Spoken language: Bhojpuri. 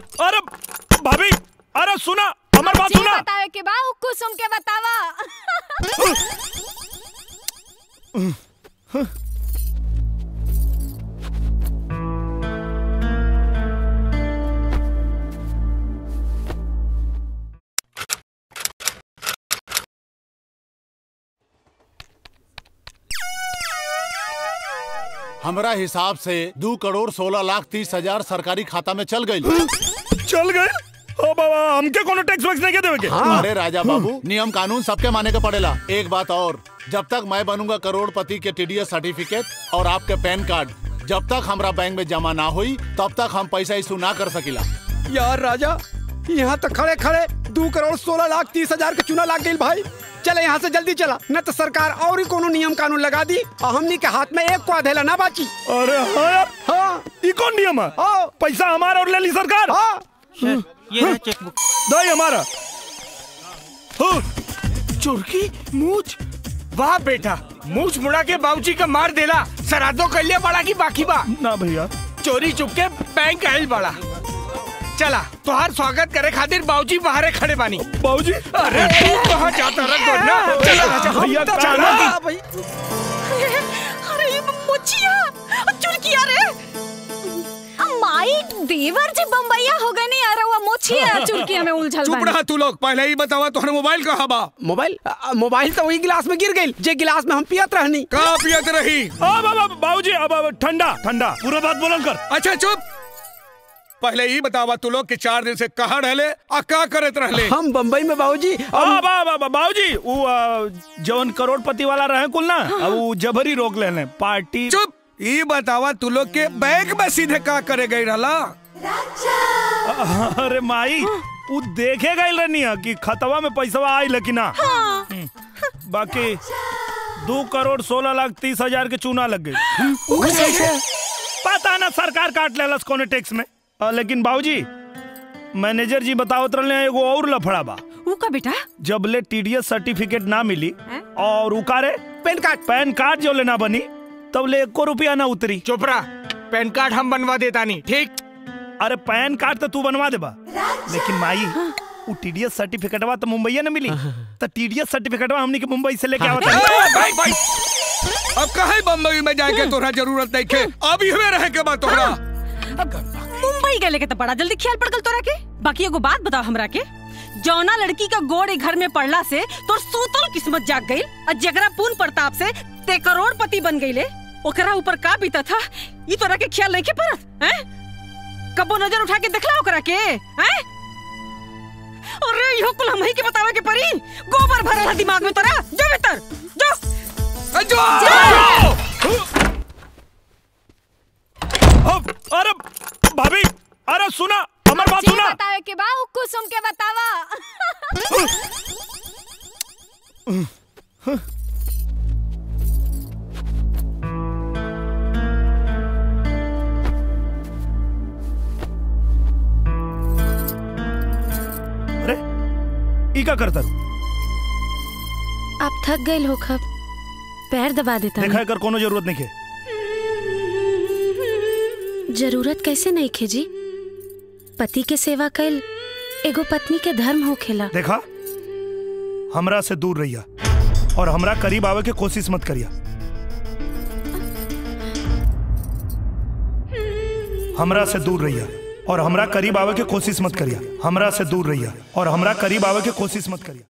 अरे भाभी अरे सुना हमार बात जे सुना बतावे के बा उ कुसुम के बतावा हमरा हिसाब से दो करोड़ सोलह लाख तीस हजार सरकारी खाता में चल गई चल गए ओ बाबा हमके कोनो टैक्स वैक्स नहीं के देवे के अरे राजा बाबू नियम कानून सबके माने के पड़ेला एक बात और जब तक मैं बनूंगा करोड़पति के टीडीएस सर्टिफिकेट और आपके पैन कार्ड जब तक हमरा बैंक में जमा ना हुई तब तक हम पैसा इशू ना कर सकिला यार राजा यहाँ तक खड़े खड़े दो करोड़ सोलह लाख तीस हजार के चुना लाग गई भाई चले यहाँ से जल्दी चला न तो सरकार और ही कोनो नियम कानून लगा दी और हमनी के हाथ में एक को अधेला ना बाची अरे हाँ यार हाँ ई कौन नियम है हाँ पैसा हमारा और ले ली सरकार हाँ ये रहा चेकबुक दो हमारा हाँ, चुरकी मूछ वाह बेटा मूछ मुड़ा के बाबूजी का मार देला सरादो कलिया बड़ा की बाकी बा ना भैया चोरी चुप के बैंक आयल बड़ा चला तुहार स्वागत करे खातिर बाबूजी बाहरे खड़े बानी बाबूजी अरे तू कहाँ जाता रख दो ना चला राजा भैया चला चला ना। भाई अरे ये मोचिया चुरकिया रे माई देवर जी बम्बैया हो गए नहीं अरे वो मोचिया चुरकिया में उलझल चुप बानी। रहा तू लोग पहले ही बतावा तोहरा मोबाइल कहाँ बा मोबाइल आ, मोबाइल तो वही गिलास में गिर गई जे गिलास में हम पियत रहनी कहाँ पियत रही आ बाबा बाबूजी अब अब ठंडा ठंडा पूरा बात बोलन कर अच्छा चुप पहले ही बतावा तू लोग के चार दिन से कहाँ रहले आ का करत रहले हम बम्बई में बाबूजी आ बा बा बा बाबूजी वो आ, जवन करोड़पति वाला रहे कुल ना अब वो जबरी रोक लेने पार्टी चुप ये बतावा तू लोग के बैंक में सीधे का करे गई रहला अरे माई वो देखे गई रहनी है कि खतवा में पैसा आई लेकिन ना हम्म, बाकी दो करोड़ सोलह लाख तीस हजार के चूना लग गई पता ना सरकार काट लेलस कोने टैक्स में आ, लेकिन बाबूजी मैनेजर जी बतावत रहे एगो और लफड़ा बा ऊ का बेटा जब ले टीडीएस सर्टिफिकेट ना मिली हैं? और उकारे पेन कार्ड पैन कार्ड जो लेना बनी तब ले एको रुपया ना उतरी चुप रहा पैन कार्ड हम बनवा देता नहीं ठीक अरे पैन कार्ड तो तू बनवा देबा लेकिन माई वो टीडीएस सर्टिफिकेटवा तो मुंबई न मिली तो टीडीएस सर्टिफिकेटवा हमनी के मुंबई से लेके आवत ए, है भाई भाई अब कहे बम्बई में जाके तोरा जरूरत नहीं खे अब इहवे रहे के बा तोरा मुंबई गए लेके तो बड़ा जल्दी ख्याल पड़ गल तोरा के बाकी एगो बात बताओ हमरा के जौना लड़की का गोड़ ए घर में पड़ला से तोर सूतल किस्मत जाग गई और जगरा पूर्ण प्रताप से ते करोड़पति बन गईले ओकरा ऊपर का बीता था ई तोरा के ख्याल नहीं के परत हैं कबो नजर उठा के देखला ओकरा के हैं अरे इहो कुल हम ही के बतावे के परी गोबर भरल है दिमाग में तोरा जो भीतर जो ए, जो अब अरे भाभी अरे सुना हमार बात जे सुना बतावे के बा उ कुसुम के बतावा अरे ई का करता रू? आप थक गए हो खब पैर दबा देता देखा कर कोनो जरूरत नहीं है जरूरत कैसे नहीं खे जी पति के सेवा कैल एगो पत्नी के धर्म हो खेला देखा हमरा से दूर रहिया और हमरा करीब आवे के कोशिश मत करिया हमरा से दूर रहिया और हमरा करीब आवे के कोशिश मत करिया हमरा से दूर रहिया और हमरा करीब आवे के कोशिश मत करिया